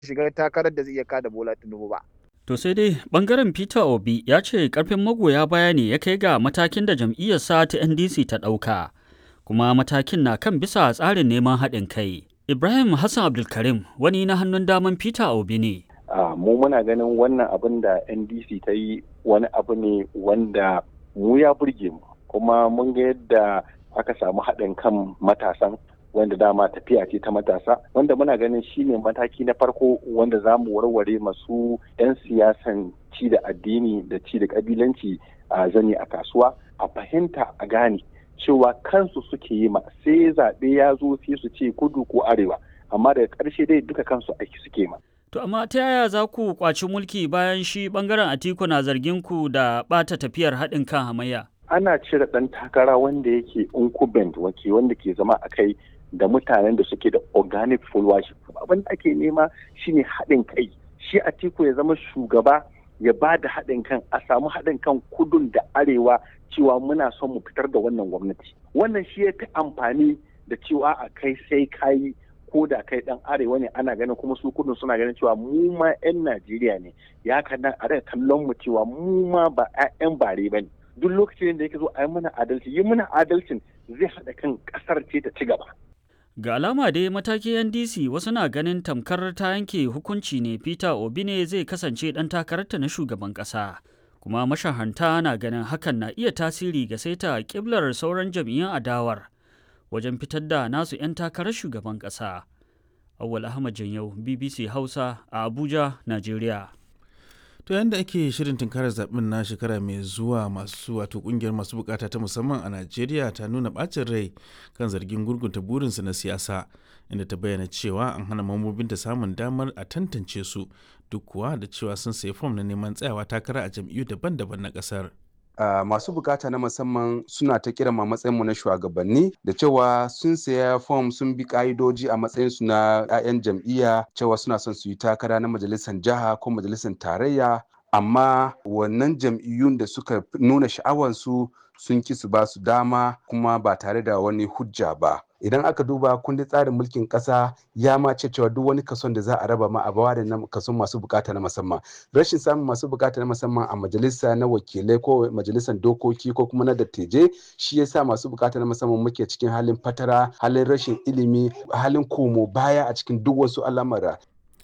shiga takarar da zai iya kada Bola Tinubu ba. To sai dai bangaren Peter Obi ya ce karfin magoya baya ne ya kai ga matakin da jam'iyyarsa ta NDC ta ɗauka, kuma matakin na kan bisa tsarin neman haɗin kai. Ibrahim Hassan Abdulkarim wani na hannun daman Peter Obi ne. Uh, mu muna ganin wannan abin da NDC ta yi wani abu ne wanda mu ya burge mu kuma mun ga yadda aka samu haɗin kan matasan wanda dama tafiya ce ta matasa wanda muna ganin shine mataki na farko wanda za mu warware masu 'yan siyasan ci da addini da ci da kabilanci a zane a kasuwa a fahimta a gane cewa kansu suke yi ma sai zaɓe ya zo sai su ce kudu ko arewa amma daga ƙarshe dai duka kansu aiki suke ma. To amma ta yaya za ku kwaci mulki bayan shi bangaren Atiku na zargin ku da ɓata tafiyar haɗin kan hamayya? Ana cire ɗan takara wanda yake incumbent wake wanda ke zama a kai da mutanen da suke da organic followership. Abin da ake nema shine haɗin kai. Shi Atiku ya zama shugaba ya ba da haɗin kan a samu haɗin kan kudun da arewa cewa muna son mu fitar da wannan gwamnati. Wannan shi ya fi amfani da cewa a kai sai kayi ko da kai dan arewa ne ana ganin kuma su kudin suna ganin cewa mu ma 'yan Najeriya ne ya kana a daga kallon mu cewa mu ma ba 'yan bare ba ne duk lokacin da yake zo a yi mana adalci yi mana adalcin zai haɗa kan ƙasar ce ta ci gaba. Ga alama dai mataki NDC wasu na ganin tamkar ta yanke hukunci ne Peter Obi ne zai kasance ɗan takararta na shugaban ƙasa. Kuma mashahanta na ganin hakan na iya tasiri ga saita ƙiblar sauran jam'iyyun adawar. wajen fitar da nasu 'yan takarar shugaban ƙasa. Awal Ahmad Janyau, BBC Hausa a Abuja, Najeriya. To yadda ake shirin tunkarar zaɓen na shekara mai zuwa masu wato ƙungiyar masu bukata ta musamman a Najeriya ta nuna ɓacin rai kan zargin gurgunta burinsu na siyasa inda ta bayyana cewa an hana mambobinta samun damar a tantance su duk kuwa da cewa sun sayi fom na neman tsayawa takara a jam'iyyu daban-daban na ƙasar. Uh, masu bukata na musamman suna ta kiran ma matsayinmu na shugabanni da cewa sun saya fom sun bi ka'idoji a matsayinsu na 'ya'yan jam'iyya cewa suna son su yi takara na majalisar jiha ko majalisar tarayya amma wannan jam'iyyun da suka nuna sha'awansu sun ki su ba su dama kuma ba tare da wani hujja ba idan aka duba kundin tsarin mulkin kasa ya ma ce cewa duk wani kason da za a raba ma a bawa da kason masu bukata na musamman rashin samun masu bukata na musamman a majalisa na wakilai ko majalisar dokoki ko kuma na dattijai shi yasa masu bukata na musamman muke cikin halin fatara halin rashin ilimi halin komo baya a cikin duk wasu al'amura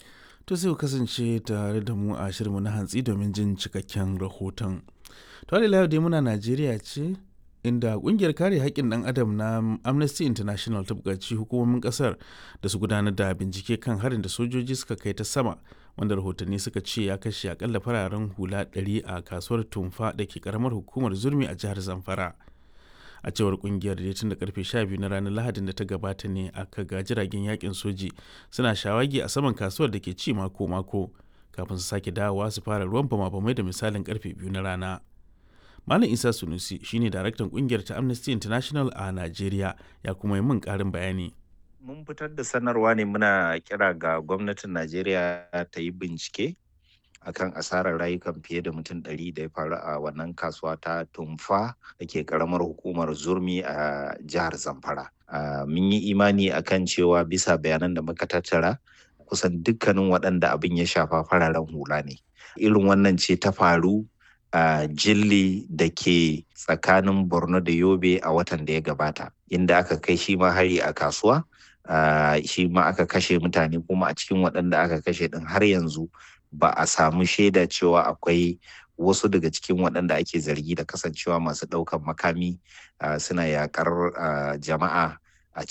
to sai ku kasance tare da mu a shirinmu na hantsi domin jin cikakken rahoton to yau dai muna najeriya ce inda kungiyar kare haƙƙin ɗan adam na amnesty international ta buƙaci hukumomin ƙasar da su gudanar da bincike kan harin da sojoji suka kai ta sama wanda rahotanni suka ce ya kashe akalla fararen hula 100 a kasuwar tumfa da ke karamar hukumar zurmi a jihar zamfara a cewar kungiyar da tun da karfe 12 na ranar lahadin da ta gabata ne aka ga jiragen yakin soji suna shawagi a saman kasuwar da ke ci mako-mako kafin su sake dawowa su fara ruwan bama-bamai da misalin karfe biyu na rana Malam Isa Sunusi shine daraktan kungiyar ta Amnesty International a Najeriya ya kuma yi min karin bayani. Mun fitar da sanarwa ne muna kira ga gwamnatin Najeriya ta yi bincike akan asarar rayukan fiye da mutum ɗari da ya faru a wannan kasuwa ta tumfa da ke karamar hukumar zurmi a jihar Zamfara. Mun yi imani akan cewa bisa bayanan da muka tattara kusan dukkanin waɗanda abin ya shafa fararen hula ne. Irin wannan ce ta faru a uh, jilli da ke tsakanin borno da yobe a watan da ya gabata inda aka kai shi ma hari a kasuwa uh, shi ma aka kashe mutane kuma a cikin waɗanda aka kashe ɗin har yanzu ba a samu shaida cewa akwai wasu daga cikin waɗanda ake zargi da kasancewa masu ɗaukan makami uh, suna yaƙar jama'a